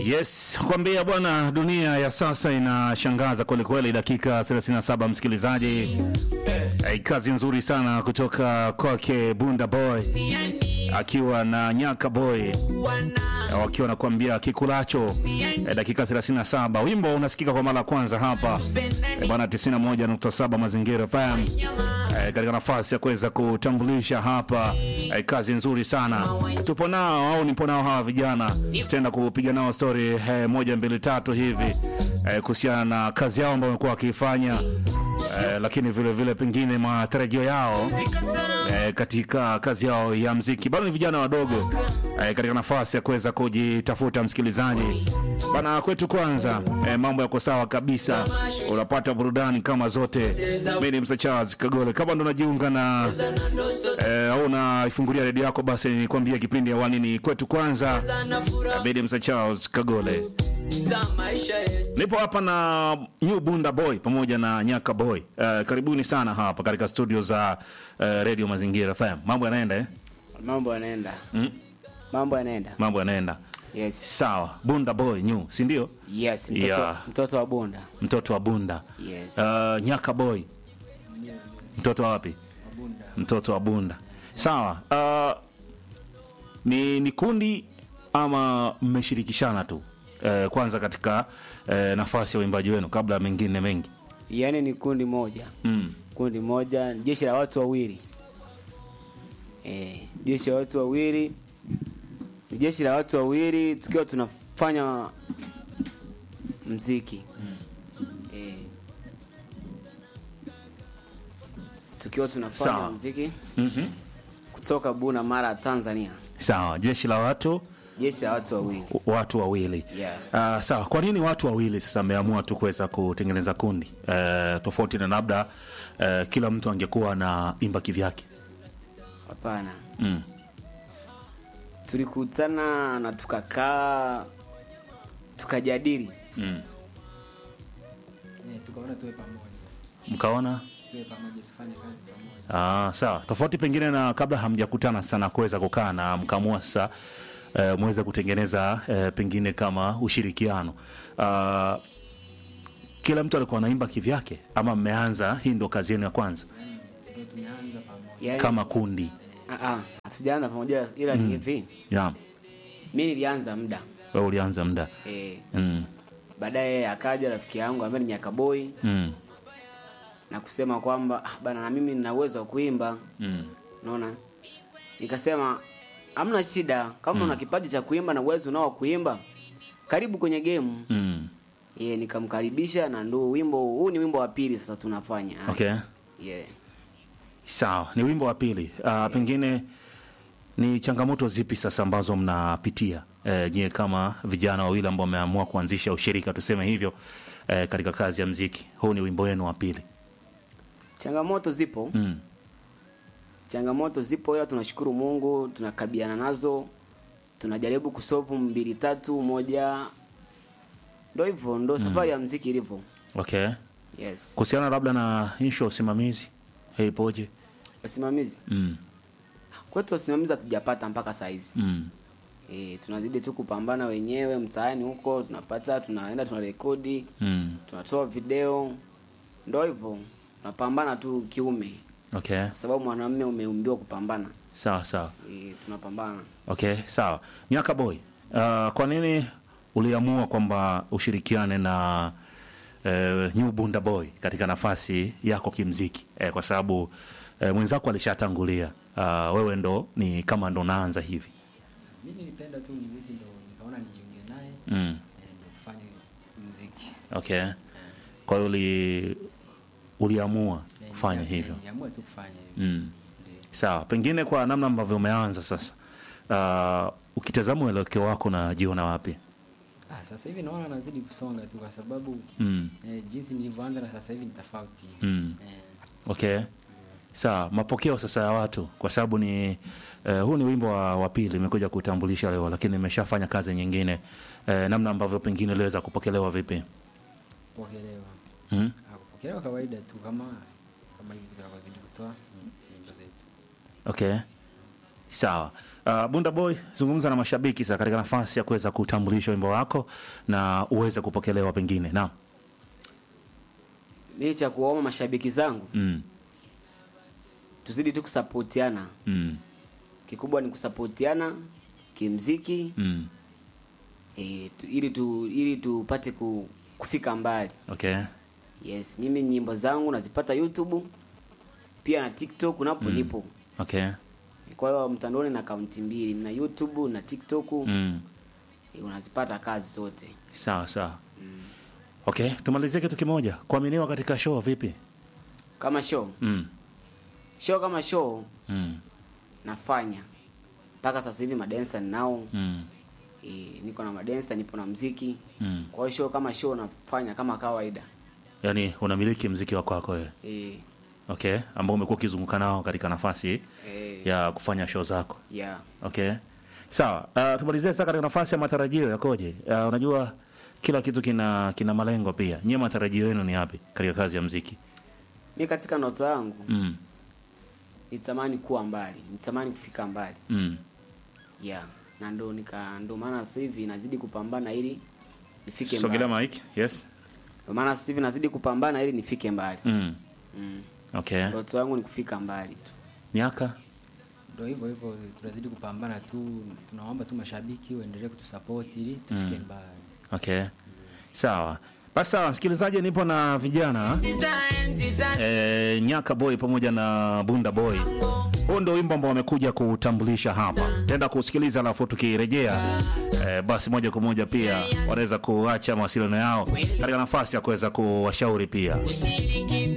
Yes, kwambia bwana, dunia ya sasa inashangaza kwelikweli. Dakika 37 msikilizaji, eh, kazi nzuri sana kutoka kwake Bunda Boy akiwa na Nyaka Boy eh, wakiwa nakuambia kikulacho. Eh, dakika 37 wimbo unasikika kwa mara ya kwanza hapa eh, bwana 91.7 Mazingira FM eh, katika nafasi ya kuweza kutambulisha hapa eh, kazi nzuri sana tupo nao au nipo nao hawa vijana, tutaenda kupiga nao story eh, moja mbili tatu hivi eh, kuhusiana na kazi yao ambayo wamekuwa wakiifanya eh, lakini vile vile pengine matarajio yao eh, katika kazi yao ya mziki. Bado ni vijana wadogo eh, katika nafasi ya kuweza kujitafuta. Msikilizaji bana, kwetu kwanza eh, mambo yako sawa kabisa, unapata burudani kama zote. Mimi ni Msa Charles Kagole, kama ndo najiunga na eh, au unaifungulia redio yako, basi nikwambia kipindi hewani ni kwetu kwanza. Mimi ni Msa Charles Kagole. Nipo hapa na New Bunda Boy pamoja na Nyaka Boy. Uh, karibuni sana hapa katika studio za uh, Radio Mazingira FM. Mambo yanaenda eh? Mambo yanaenda. Mm? Mambo yanaenda. Mambo yanaenda. Yes. Sawa. Bunda Boy New, si ndio? Yes, mtoto, Yeah. mtoto wa Bunda. Mtoto wa Bunda. Yes. Uh, Nyaka Boy. Mtoto wa wapi? Mtoto wa Bunda. Sawa. Uh, ni, ni kundi ama mmeshirikishana tu? Uh, kwanza katika uh, nafasi ya uimbaji wenu kabla ya mengine mengi. Yaani ni kundi moja. Mm. Kundi moja, jeshi la watu wawili. Eh, jeshi la watu wawili. Ni jeshi la watu wawili tukiwa tunafanya mziki. Eh. Tukiwa tunafanya Sawa. mziki Mhm. kutoka Buna Mara Tanzania. Sawa, jeshi la watu Jeshi la watu wawili. watu wawili. Yeah. Uh, sawa, kwa nini watu wawili sasa mmeamua tu kuweza kutengeneza kundi uh, tofauti na labda uh, kila mtu angekuwa na imba kivyake? Hapana. Mm. tulikutana na tukakaa tukajadili Mm. Eh, tukaona tuwe pamoja Mkaona tuwe pamoja tufanye kazi pamoja Ah, sawa. Tofauti pengine na kabla hamjakutana sana kuweza kukaa na mkamua sasa eh, muweze kutengeneza eh, pengine kama ushirikiano. Ah, kila mtu alikuwa anaimba kivyake ama mmeanza hii ndo kazi yenu ya kwanza ndio tumeanza pamoja Yaani- kama kundi? Ah, ah, hatujaanza pamoja ila ni hivi Yeah. mi nilianza muda Wewe ulianza muda. e, Mm. baadaye akaja rafiki yangu ambaye ni nyakaboi Mm. na kusema kwamba ah, bana na mimi nina uwezo wa kuimba Mm. unaona nikasema hamna shida kama una kipaji cha kuimba na uwezo unao wa kuimba karibu kwenye game Mm. ye nikamkaribisha na ndo wimbo huu ni wimbo wa pili sasa tunafanya Okay. yeah. Sawa, ni wimbo wa pili. Uh, pengine ni changamoto zipi sasa ambazo mnapitia eh, nyie kama vijana wawili ambao wameamua kuanzisha ushirika tuseme hivyo eh, katika kazi ya mziki? Huu ni wimbo wenu wa pili. changamoto zipo Mm. changamoto zipo ila tunashukuru mungu tunakabiana nazo tunajaribu kusofu mbili tatu moja ndo hivyo ndo safari ya mziki ilivyo Okay. yes Kuhusiana labda na inshu ya usimamizi hey, ipoje? wasimamizi Mm. kwetu wasimamizi hatujapata mpaka saizi Mm. e, tunazidi tu kupambana wenyewe mtaani huko tunapata tunaenda tunarekodi Mm. tunatoa video ndo hivyo tunapambana tu kiume Okay. kwa sababu mwanamume umeumbiwa kupambana Sawa sawa. e, tunapambana Okay, sawa. Nyaka Boy, uh, kwa nini uliamua kwamba ushirikiane na uh, New Bunda Boy katika nafasi yako kimziki? Eh, kwa sababu uh, mwenzako alishatangulia. Uh, wewe ndo ni kama ndo naanza hivi. mi nilipenda tu mziki ndo nikaona nijiunge naye Mm. eh, ndo tufanye mziki Okay. Kwa hiyo uli, uliamua Eh, kufanya nia- hivyo. niamue tu kufanya hivyo Mm. Ndio. Sawa, pengine kwa namna ambavyo umeanza sasa, uh, ukitazama uelekeo wako najiona wapi? ah, sasa hivi naona nazidi kusonga tu kwa sababu Mm. eh, jinsi nilivyoanza na sasa hivi ni tofauti Mm. eh, Okay. Sawa, mapokeo sasa ya watu kwa sababu ni eh, huu ni wimbo wa, wa pili imekuja kutambulisha leo, lakini nimeshafanya kazi nyingine eh, namna ambavyo pengine iliweza kupokelewa vipi? kupokelewa Mm? ah, kupokelewa kawaida tu kama kama hivi tunavyozidi kutoa nyimbo zetu Okay. Sawa. Uh, Bunda Boy, zungumza na mashabiki sasa katika nafasi ya kuweza kutambulisha wimbo wako na uweze kupokelewa pengine. Naam. Mimi cha kuwaomba mashabiki zangu Mm. tuzidi tu kusapotiana. Mm. Kikubwa ni kusapotiana kimziki Mm. e, tu, ili tu ili tupate ku, kufika mbali. Okay. Yes, mimi nyimbo zangu nazipata YouTube pia na TikTok napo Mm. nipo. Okay. Kwa hiyo mtandaoni na akaunti mbili, na YouTube na TikTok Mm. eh, unazipata kazi zote. Sawa sawa. Okay, tumalizie kitu kimoja. Kuaminiwa katika show vipi? Kama show, Mm. show kama show Mm. nafanya mpaka sasa hivi madensa ninao Mm. e, niko na madensa, nipo na mziki. Mm. Kwa hiyo show kama show nafanya kama kawaida Yaani unamiliki mziki wa kwako wewe. e, Okay, ambao umekuwa ukizunguka nao katika nafasi e, ya kufanya show zako. yeah. Okay. Sawa. Uh, tumalizie sasa katika nafasi ya matarajio yakoje? Uh, unajua kila kitu kina kina malengo pia. Nyie matarajio yenu ni yapi katika kazi ya mziki? Mi katika ndoto yangu Mm. nitamani kuwa mbali, nitamani kufika mbali Mm. yeah. na ndo nika ndo maana sasa hivi nazidi kupambana ili nifike Sogelea mbali. mic. Yes. Ndo maana sasa hivi nazidi kupambana ili nifike mbali. Mm. Mm. Okay. Ndoto yangu ni kufika mbali tu. Miaka? Ndio hivyo hivyo, tunazidi kupambana tu, tunaomba tu mashabiki waendelee kutusupport ili tufike Mm. mbali. Okay. Sawa. Basi sawa, msikilizaji, nipo na vijana e, Nyaka Boy pamoja na Bunda Boy. Huu ndio wimbo ambao wamekuja kutambulisha hapa. Tenda kusikiliza, alafu tukirejea e, basi moja kwa moja pia wanaweza kuacha mawasiliano yao katika nafasi ya kuweza kuwashauri pia.